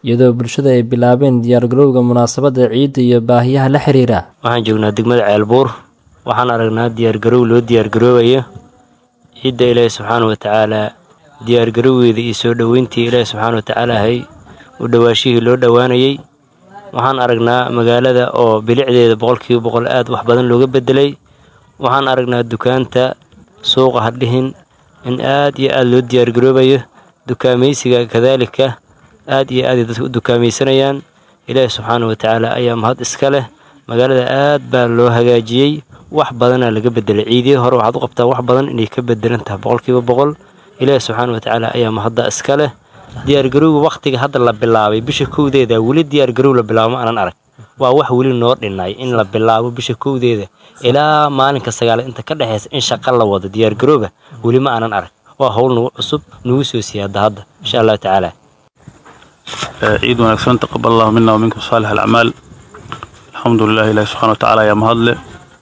iyadoo bulshada ay bilaabeen diyaargarowga munaasabadda ciidda iyo baahiyaha la xiriira waxaan joognaa degmada ceelbuur waxaan aragnaa diyaargarow loo diyaargaroobayo ciidda ilaahi subxaana wa tacaalaa diyaargarowgeeda iyo soo dhoweyntii ilaahi subxaana wa tacaala ahay u dhowaashihii loo dhowaanayey waxaan aragnaa magaalada oo bilicdeeda boqolkiiba boqol aad wax badan looga bedelay waxaan aragnaa dukaanta suuqa hadhihin in aad iyo aad loo diyaargaroobayo dukaamaysiga kadaalika aad iyo aaday dadka u dukaamaysanayaan ilaahi subxaana wa tacaala ayaa mahad iska leh magaalada aad baa loo hagaajiyey wax badanaa laga bedelay ciidihii hore waxaad u qabtaa wax badan inay ka bedelan tahay boqolkiiba boqol ilaahi subxaana wa tacaala ayaa mahadda iska leh diyaargarowga wakhtiga hadda la bilaabay bisha kowdeeda weli diyaargarow la bilaabo ma aanan arag waa wax weli noo dhinay in la bilaabo bisha kowdeeda ilaa maalinka sagaalaad inta ka dhexaysa in shaqa la wado diyaargarowga weli ma aanan arag waa howl nagu cusub nagu soo siyaada hadda insha allahu tacaala ciid wanaagsan taqabal allahu mina waminkum saalix alacmaal alxamdu lilah ilahi subxana wa tacaala ayaa mahadle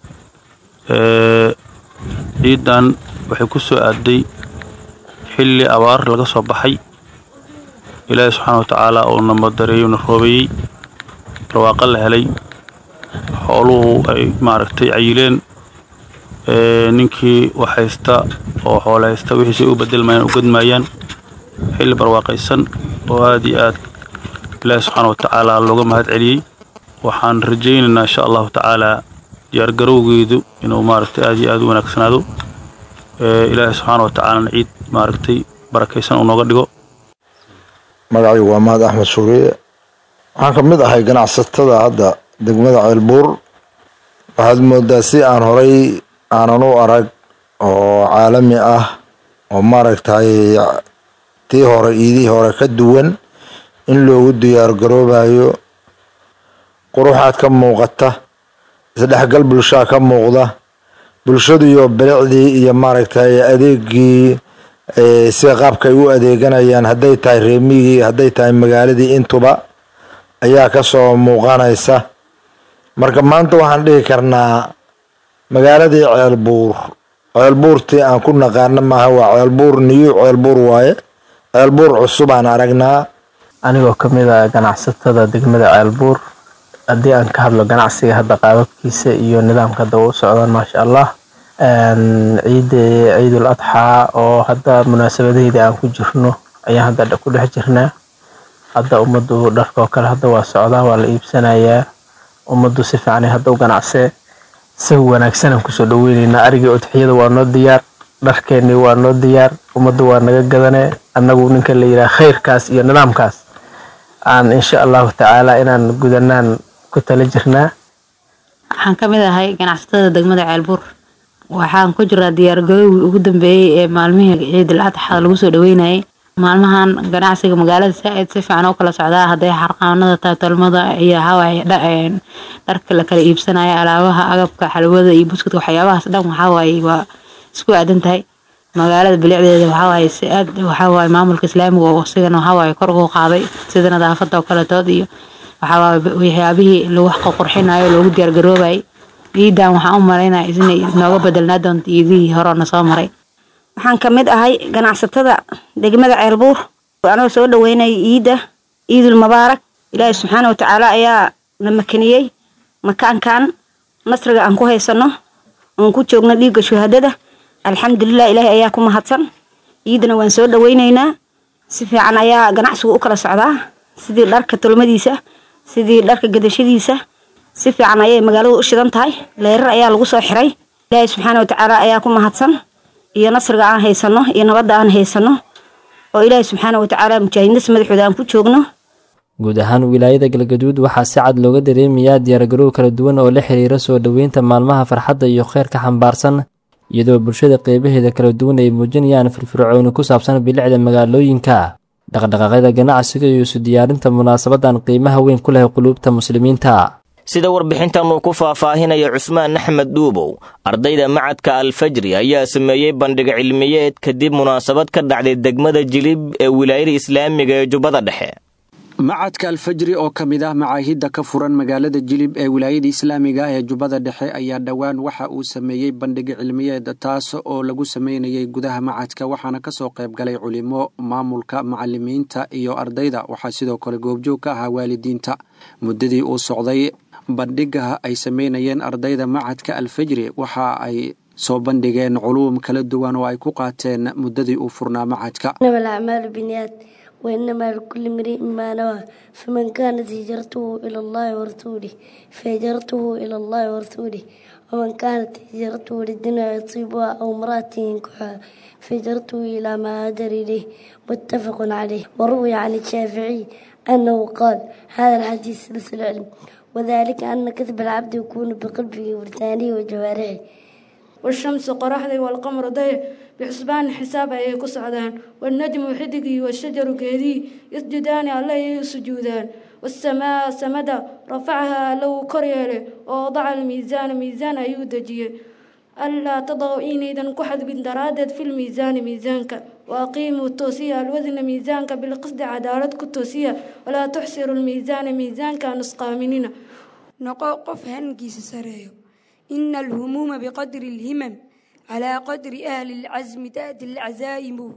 ciidan waxay ku soo aaday xilli abaar laga soo baxay ilaahi subxaana wa tacaala oo na madareeyo na roobeeyey barwaaqo la helay xooluhu ay maaragtay cayileen ninkii wax haysta oo xoolo haysta wixiisay u bedelmayaan u gadmayaan xilli barwaaqaysan oo aad iyo aad ilaahi subxaana wa tacaala looga mahad celiyey waxaan rajaynaynaa insha allahu tacaala diyaargarowgeedu inuu maaragtay aad iyo aad u wanaagsanaado ilaahi subxaana wa tacaalana ciid maaragtay barakaysan uu nooga dhigo magacaygu waa mahad axmed shuuriye waxaan ka mid ahay ganacsatada hadda degmada ceelbuur waxaad moodaa si aan horay aanan u arag oo caalami ah oo maaragtay tii hore iidihii hore ka duwan in loogu diyaar garoobayo quruxaad ka muuqata isdhexgal bulshaa ka muuqda bulshadu iyo bilicdii iyo maaragtay adeegii sida qaabka ay u adeeganayaan hadday tahay reemigii hadday tahay magaaladii intuba ayaa kasoo muuqanaysa marka maanta waxaan dhihi karnaa magaaladii ceelbuur ceelbuurtii aan ku naqaana maaha waa ceelbuur niyu ceelbuur waaye ceelbuur cusub aan aragnaa anigoo ka mid ah ganacsatada degmada ceelbuur haddii aan ka hadlo ganacsiga hadda qaababkiisa iyo nidaamka hadda u socdaan maasha allah ciida ciidul adxaa oo hadda munaasabadaheeda aan ku jirno ayaan hadda ku dhex jirnaa hadda ummaddu dharka oo kale hadda waa socdaa waa la iibsanayaa ummaddu si fiicanay hadda u ganacsee si wanaagsan aan kusoo dhaweyneynaa arigii udxiyada waa noo diyaar dharkeennii waa noo diyaar ummaddu waa naga gadanee annagu ninka la yidhaha khayrkaas iyo nidaamkaas aan insha allahu tacaala inaan gudanaan ku tala jirnaa waxaan ka mid ahay ganacsatada degmada ceelbuur waxaan ku jiraa diyaargarowgii ugu dambeeyey ee maalmihii ciidul adxa lagu soo dhaweynayay maalmahan ganacsiga magaalada saa-id si fiican oo kala socdaa hadday xarqaanada tahay tolmada iyo hawaaye dharka la kala iibsanaya alaabaha agabka xalwada iyo buskudka waxyaabahaas dhan waxawaaye waa isku aadan tahay magaalada bilicdeeda waxawaaye si aad waxawaaye maamulka islaamiga oo isigana waxawaaye kor ugu qaaday sida nadaafada oo kaletood iyo waxawaaye waxyaabihii lagu qurxinayo loogu diyaargaroobayay ciidan waxaan u malaynaya inay nooga bedelnaa doonto ciidihii hore na soo maray waxaan ka mid ahay ganacsatada degmada ceelbuur anoo soo dhaweynaya ciidda ciidul mubaarak ilaahi subxaana watacaala ayaa na makaniyey makaankan nasriga aan ku haysano oon ku joogno dhiigga shuhadada alxamdulilah ilaahi ayaa ku mahadsan ciidana waan soo dhaweyneynaa si fiican ayaa ganacsigu u kala socdaa sidii dharka tolmadiisa sidii dharka gadashadiisa si fiican ayay magaaladu u shidan tahay leerar ayaa lagu soo xiray ilaahi subxaana watacaala ayaa ku mahadsan iyo nasriga aan haysano iyo nabadda aan haysano oo ilaahi subxaana watacaala mujaahidiintas madaxooda aan ku joogno guud ahaan wilaayada galgaduud waxaa si cad looga dareemayaa diyaargarow kala duwan oo la xiriira soo dhoweynta maalmaha farxadda iyo kheyrka xambaarsan iyadoo bulshada qeybaheeda kala duwan ay muujinayaan firfircooni ku saabsan bilicda magaalooyinka dhaqdhaqaaqyada ganacsiga iyo isu diyaarinta munaasabadan qiimaha weyn ku leh quluubta muslimiinta sida warbixintan uu ku faahfaahinaya cusmaan axmed dhuubow ardayda macadka alfajri ayaa sameeyey bandhig cilmiyeed kadib munaasabad ka dhacday degmada jilib ee wilaayada islaamiga ee jubbada dhexe macadka alfajri oo ka mid ah macaahidda ka furan magaalada jilib ee wilaayada islaamiga ah ee jubbada dhexe ayaa dhowaan waxa uu sameeyey bandhig cilmiyeed taas oo lagu sameynayay gudaha macadka waxaana kasoo qayb galay culimo maamulka macalimiinta iyo ardayda waxaa sidoo kale goobjoog ka ahaa waalidiinta muddadii uu socday bandhiga ay sameynayeen ardayda macadka alfajri waxa ay soo bandhigeen culuum kala duwan oo ay ku qaateen muddadii uu furnaa macadka وإنما لكل امرئ ما نوى فمن كانت هجرته إلى الله ورسوله فهجرته إلى الله ورسوله ومن كانت هجرته للدنيا يصيبها أو امرأة ينكحها فهجرته إلى ما هاجر إليه متفق عليه وروي عن الشافعي أنه قال هذا الحديث سلسل العلم وذلك أن كذب العبد يكون بقلبه ولسانه وجوارحه والشمس قرحدي والقمر ضيع بحسبان حساب أي كسعدان والنجم حدقي والشجر كهدي يسجدان عليه سجودان والسماء سمدا رفعها لو كريله ووضع الميزان ميزان أيودجيه ألا تضعوا إينيدا كحد بن درادت في الميزان ميزانك وأقيموا التوسية الوزن ميزانك بالقصد عدالتك التوسية ولا تحسروا الميزان ميزانك نسقامنين نقو قف هنجيس سريو إن الهموم بقدر الهمم على قدر أهل العزم تأتي العزائم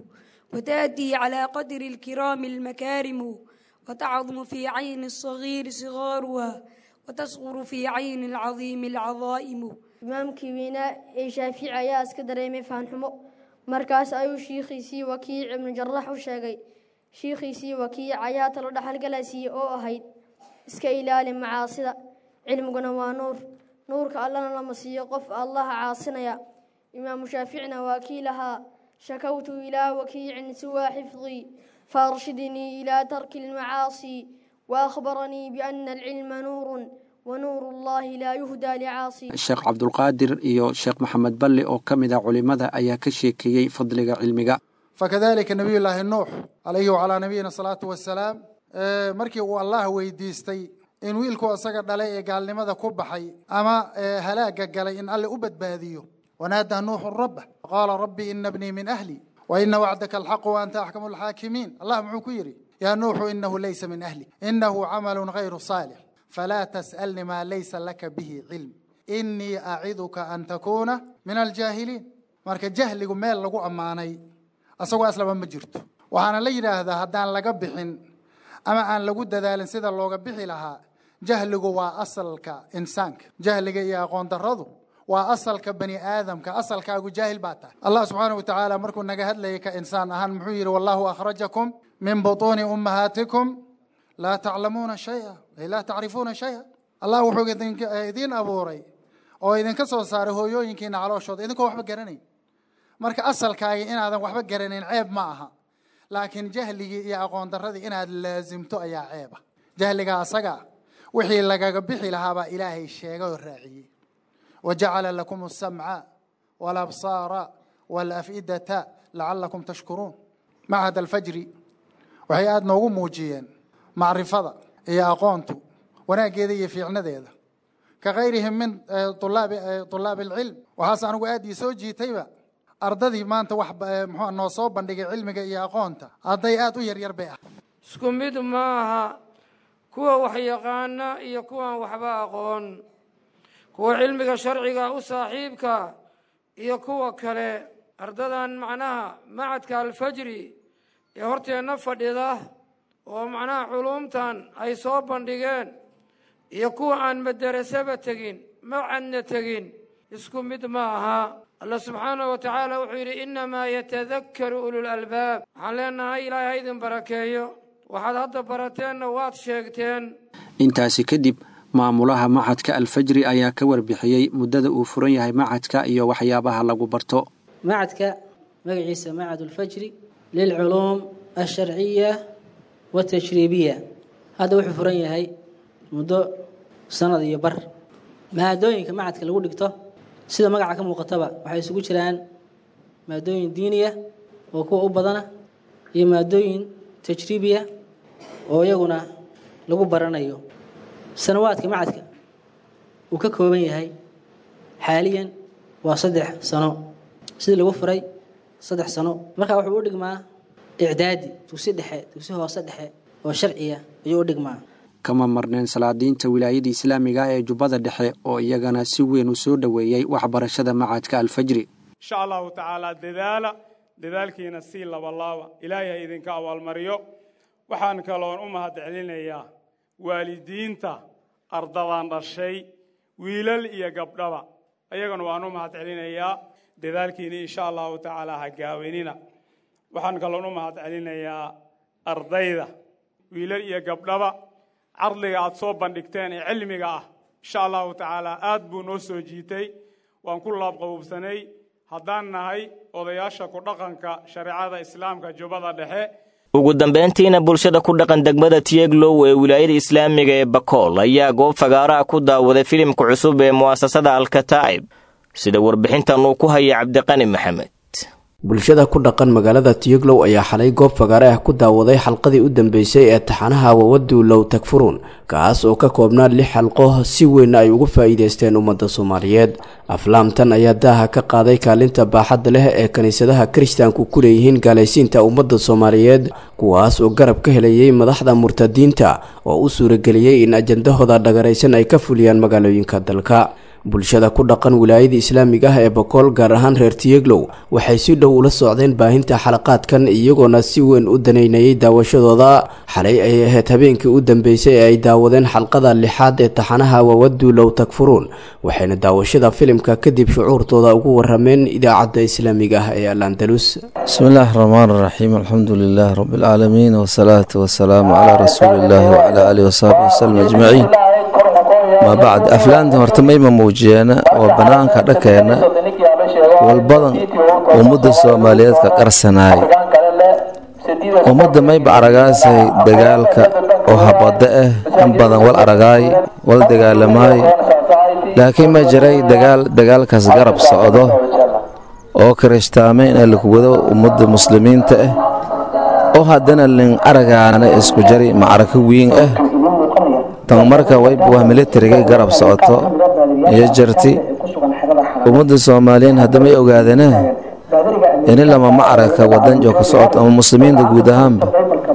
وتأتي على قدر الكرام المكارم وتعظم في عين الصغير صغارها وتصغر في عين العظيم العظائم imaamkii weynaa ee shaafici ayaa iska dareemay faanxumo markaas ayuu shiikhiisii wakiic ibnu jarax u sheegay shiikhiisii wakiic ayaa talo dhaxalgalasiiye oo ahayd iska ilaali macaasida cilmiguna waa nuur nuurka allana lama siiyo qof allaha caasinaya imaamu shaaficina waa kii lahaa shakawtu ilaa wakiicin siwaa xifdii faarshidnii ilaa tarki lmacaasi waahbaranii biana alcilma nuurun wanuur allahi laa yuhdaa licaasi sheekh cabdulqaadir iyo sheekh maxamed balle oo ka mid ah culimmada ayaa ka sheekeeyey fadliga cilmiga fakadalika nabiyullaahi nuux calayhi wacalaa nabiyina salaatu wasalaam markii uu allah weydiistay in wiilku isaga dhalay ee gaalnimada ku baxay ama halaaga galay in alle u badbaadiyo wanaadaa nuuxu rabba qaala rabbi ina bnii min ahli waina wacdaka alxaqu waanta axkamu alxaakimiin allah muxuu ku yidhi yaa nuuxu inahu laysa min ahli inahu camalu gayru saalix falaa tas'alni maa laysa laka bihi cilm inii aciduka an takuuna min aljaahiliin marka jahligu meel lagu ammaanay asagoo aslaba ma jirto waxaana la yidhaahdaa haddaan laga bixin ama aan lagu dadaalin sida looga bixi lahaa jahligu waa asalka insaanka jahliga iyo aqoon daradu waa asalka bani aadamka asalkaagu jaahil baa tahay allah subxaana wa tacaala markuu naga hadlayay ka insaan ahaan muxuu yidhi wallahu akhrajakum min butuuni ummahaatikum laa taclamuuna shaya ay laa tacrifuuna shaya allah wuxuu idiin abuuray oo idinka soo saaray hooyooyinkiina calooshooda idinkoo waxba garanayn marka asalkaagi inaadan waxba garanayn ceeb ma aha laakiin jahligii iyo aqoon daradii inaad laasimto ayaa ceeba jahliga asaga wixii lagaga bixi lahaabaa ilaahay sheegay oo raaciyey wajacala lakum asamca walabsaara walafidata lacalakum tashkuruun machad alfajri waxay aada noogu muujiyeen macrifada iyo aqoontu wanaaggeeda iyo fiicnadeeda ka kayrihim min ulaabi tulaabi alcilm waxaase anigu aad ii soo jiitayba ardadii maanta wax mxua noo soo bandhigay cilmiga iyo aqoonta hadday aada u yaryar bay ah isku mid maaha kuwa wax yaqaana iyo kuwaan waxba aqoon kuwa cilmiga sharciga u saaxiibka iyo kuwa kale ardadan macnaha macadka alfajri ee horteenna fadhida oo macnaha culuumtan ay soo bandhigeen iyo kuwa aan madarasaba tegin macadna tegin isku mid ma aha alla subxaanahu wa tacaala wuxuu yidhi innamaa yatadakkaru ulul albaab waxaan leenahay ilaahay ha idin barakeeyo waxaad hadda barateenna waad sheegteen intaasi kadib maamulaha macadka alfajri ayaa ka warbixiyey muddada uu furan yahay macadka iyo waxyaabaha lagu barto macadka magaciisa macad ulfajri lilculuum alsharciya watashriibiya hadda wuxuu furan yahay muddo sanad iyo bar maadooyinka macadka lagu dhigto sida magaca ka muuqataba waxay isugu jiraan maadooyin diiniya oo kuwa u badana iyo maadooyin tajriibiya oo iyaguna lagu baranayo sanawaadka macadka uu ka kooban yahay xaaliyan waa saddex sano sidii lagu furay saddex sano markaa wuxuu u dhigmaa icdaadi dugsi dhexe dugsi hoose dhexe oo sharciya ayuu u dhigmaa kama marneen salaadiinta wilaayada islaamiga ee jubbada dhexe oo iyagana si weyn u soo dhoweeyey waxbarashada macadka alfajri insha allahu tacaala dadaala dadaalkiina sii labalaaba ilaahay ha idinka abaalmariyo waxaan kaloon u mahad celinayaa waalidiinta ardadan dhashay wiilal iyo gabdhaba ayagana waan u mahad celinayaa dadaalkiina insha allahu tacaala ha gaawenina waxaan kaloon u mahad celinayaa ardayda wiilal iyo gabdhaba cardiga aad soo bandhigteen ee cilmiga ah insha allahu tacaala aad buu noo soo jiitay waan ku laabqabuubsanay haddaan nahay odayaasha ku dhaqanka shareecada islaamka jubbada dhexe ugu dambayntiina bulshada ku dhaqan degmada tiyeglow ee wilaayada islaamiga ee bakool ayaa goob fagaaraha ku daawaday filimka cusub ee mu'asasada alkataa'ib sida warbixintan uu ku hayay cabdiqani maxamed bulshada ku dhaqan magaalada tiyoglow ayaa xalay goob fagaare ah ku daawaday xalqadii u dambeysay ee taxanaha wawaduulow tagfuruun kaas oo ka koobnaa lix xalqo si weyn ay ugu faa'iideysteen ummadda soomaaliyeed aflaamtan ayaa daaha ka qaaday kaalinta baaxadda leh ee kiniisadaha kiristaanku ku leeyihiin gaalaysiinta ummadda soomaaliyeed kuwaas oo garab ka helayay madaxda murtadiinta oo u suurageliyey in ajandahooda dhagaraysan ay ka fuliyaan magaalooyinka dalka bulshada ku dhaqan wilaayada islaamiga ah ee bokool gaar ahaan reer tiyeglow waxay si dhow ula socdeen baahinta xalaqaadkan iyagoona si weyn u danaynayay daawashadooda xalay ay ahayd habeenkii u dambeysay ee ay daawadeen xalqada lixaad ee taxanaha wawaduulow tagfuruun waxayna daawashada filimka kadib shucuurtooda ugu warameen idaacadda islaamiga ah ee al andalus بسم الله الرحمن الرحيم الحمد لله رب العالمين والصلاة والسلام على رسول الله وعلى آله وصحبه وسلم أجمعين ما بعد أفلان hortamay ma muujiyeena oo banaanka dhakeena walbadan ummadda soomaaliyeed ka qarsanaay ummadda mayba aragaasay dagaalka oo habada ah in badan wal aragaay wal dagaalamaay laakiin ma jiray dagaal dagaalkaas garab socdo oo kirishtaame in lagu wado ummadda muslimiinta ah oo haddana lin aragaana isku jari macrako weyn ah tan marka wayba waa militariga garab socoto iyo jarti ummadda soomaaliyeed haddamay ogaadana ini lama macraka wadan oo ka socoto ama muslimiinta guud ahaanba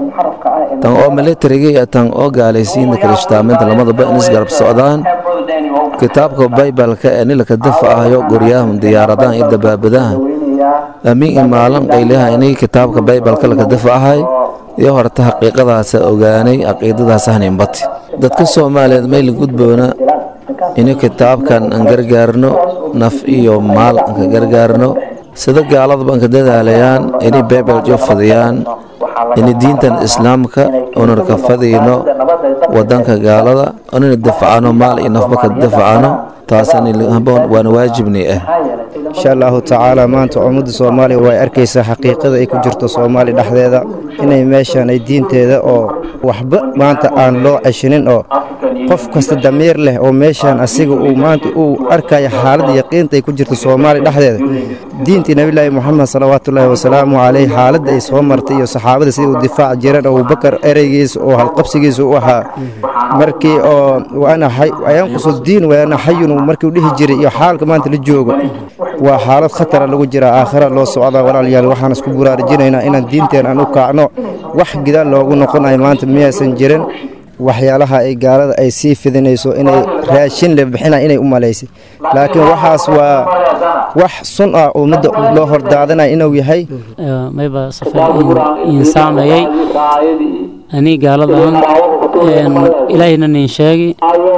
tan oo militariga iyo tan oo gaalaysiinta kirishtaamaynta lamadaba in isgarab socdaan kitaabka baybalka ee nilaka dafacayo guryahan diyaaradahan iyo dabaabadahan amiin imaalan qaylaha inay kitaabka baybalka laka dafacahay iyo horta xaqiiqadaasa ogaanay caqiidadaas haninbati dadka soomaaliyeed mayla gudboona inay kitaabkan aan gargaarno naf iyo maal aan ka gargaarno sida gaaladaba aan ka dadaalayaan inay baybal jo fadiyaan inay diintan islaamka unan ka fadiyno wadanka gaalada unana dafacano maal iyo nafba ka dafacano taashaboon waana waajibni ah insha allahu tacaala maanta ummadda soomaaliya way arkaysaa xaqiiqada ay ku jirto soomaaliya dhexdeeda inay meeshan ay diinteeda oo waxba maanta aan loo ceshinin oo qof kasta damiir leh oo meeshan asiga uu maanta uu arkaya xaaladda yaqiinta ay ku jirto soomaaliya dhexdeeda diintii nabilaahi moxamed salawaatullaahi wasalaamu caleyh xaaladda ay soo martay iyo saxaabada sidai u difaac jireen abubakar ereygiisa oo halqabsigiisa u ahaa markii oo waanayanqusu diin waana xayun markii u dhihi jiray iyo xaalka maanta la joogo waa xaalad khatara lagu jiraa aakhira loo socdaa walaalyaal waxaan isku buraarajinaynaa inaan diinteen aan u kaacno wax gidaal loogu noqonayo maanta miyaysan jirin waxyaalaha ay gaalada ay sii fidinayso inay raashin le bixina inay u malaysay laakiin waxaas waa wax sun ah oo midda loo hordaadinaya inuu yahay mayba safar iin saameeyey ani gaaladan ilaahayna nin sheegi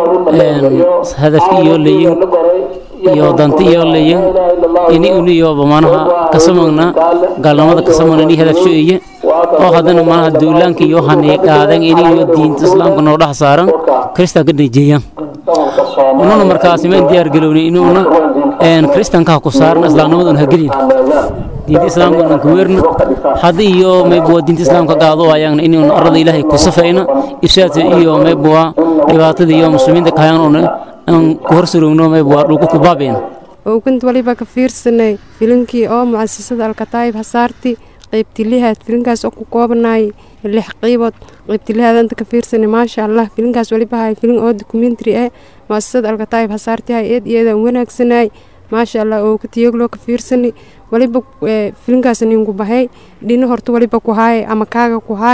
hadafki iyo leyin iyo danti iyo leyin ini uniyo bamanaha kasamagna gaalnimada kasamagna ni hadafsho iye oo haddana manaha duulaanka iyo hanay qaadan ini iyo diinta islaamka noo dhex saaran kristaanka nijeeyaan ununa markaasi ma diyaar galowni inuuna kristaanka ha ku saaran islaamnimadan ha gelin diinta islaamka aan ku weerna hadda iyo maybuwa diinta islaamka qaado ayaan inuuna arada ilaahay ku safayna irshaadka iyo maybuwa dhibaatada iyo muslimiinta kahayaan una aan ku horsurowno maybuwa dhulka ku baabeena oogant waliba ka fiirsanay filinkii oo mucasasada alkataayib hasaarti qaybtilihaad filinkaas oo ku koobanaay lix qaybood qaybtilihaad anta ka fiirsanay maasha allah filinkaas waliba hay filin oo documentary ah mucasasada alkataayib hasaarti hay eed iyada wanaagsanaay maasha allah oo katiyagloo ka fiirsanay waliba filinkaas ninku bahay dhino horta waliba ku haay ama kaaga ku haay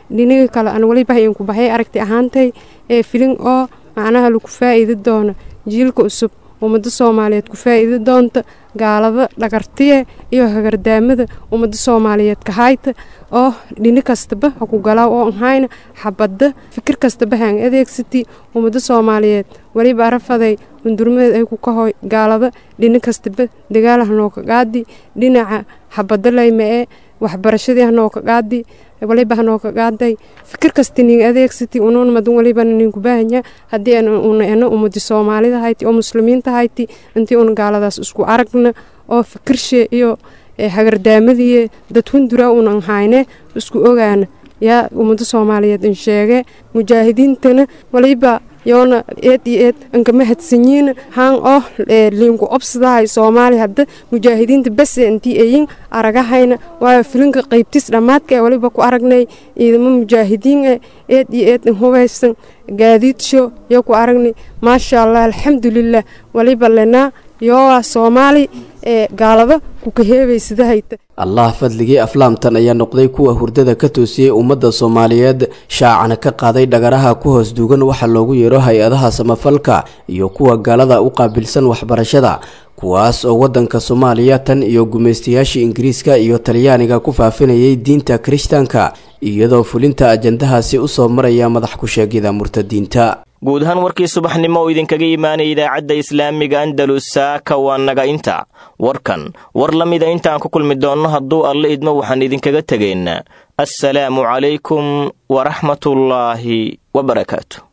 dhiniga kale aan weli bahay inku baxay aragti ahaantay ee filin oo macnaha lagu faa'iidi doono jiilka cusub ummadda soomaaliyeed ku faa'iidi doonta gaalada dhagartiye iyo hagardaamada ummadda soomaaliyeed ka hayta oo dhini kastaba ha ku galaa oo ahayna xabadda fikir kastaba haan adeegsati ummadda soomaaliyeed weliba arafaday hundurmadeed ay ku kahoy gaalada dhini kastaba dagaal hanooka qaadi dhinaca xabadda layma ee waxbarashadii hanooka qaadi waliba hanooka qaaday fikir kasta nin adeegsati unuun madan walibana ninku baahanya haddii una ena ummadi soomaalida hayti oo muslimiinta hayti intii una gaaladaas isku aragna oo fikirshe iyo hagardaamadii dad hundura unan hayne isku ogaana yaa ummada soomaaliyeed in sheege mujaahidiintana waliba yoona eed iyo eed ankama hadsanyiin haan oo liinku obsadahay soomaali hadda mujaahidiinta base intii ayin aragahayna waayo filinka qaybtis dhammaadka ee waliba ku aragnay ciidamo mujaahidiin e eed iyo eed hubeysan gaadiidsho yo ku aragnay maasha allah alxamdulilah waliba lenaa yoa soomaali ee gaalada ku kaheebaysadahayta allah fadligii aflaamtan ayaa noqday kuwa hurdada ka toosiyey ummadda soomaaliyeed shaacana ka qaaday dhagaraha ku hoos duugan waxa loogu yeero hay-adaha samafalka iyo kuwa gaalada u qaabilsan waxbarashada kuwaas oo waddanka soomaaliya tan iyo gumaystayaashii ingiriiska iyo talyaaniga ku faafinayay diinta kirishtaanka iyadoo fulinta ajandahaasi u soo maraya madax ku-sheegida murtadiinta guud ahaan warkii subaxnimo oo idinkaga imaanaya idaacadda islaamiga andalus saaka waa naga inta warkan war la mida intaan ku kulmi doonno hadduu alle idmo waxaan idinkaga tegaynaa assalaamu calaykum waraxmatullaahi wabarakaatu